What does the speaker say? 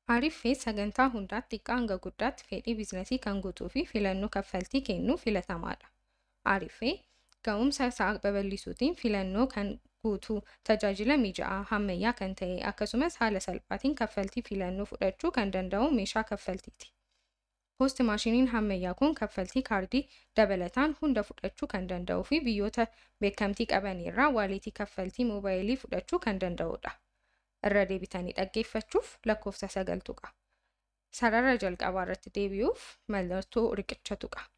Ariifee sagantaa hundaatti xiqqaa hanga guddaatti fedhii biizinasii kan guutuu fi filannoo kaffaltii kennuu filatamaadha. Ariifee ga'umsa isaa babal'isuutiin filannoo kan guutuu, tajaajila mijaa'aa, ammayyaa kan ta'e akkasumas haala salphaatiin kaffaltii filannoo fudhachuu kan danda'u meeshaa kaffaltiiti. Poost maashiniin ammayyaa kun kaffaltii kaardii dabalataan hunda fudhachuu kan danda'uu fi biyyoota beekamtii qaban irraa waalitii kaffaltii moobaayilii fudhachuu kan danda'udha. Irra deebitanii dhaggeeffachuuf lakkoofsa sagal tuqa. Sarara jalqabaa irratti deebi'uuf mallattoo riqicha tuqa.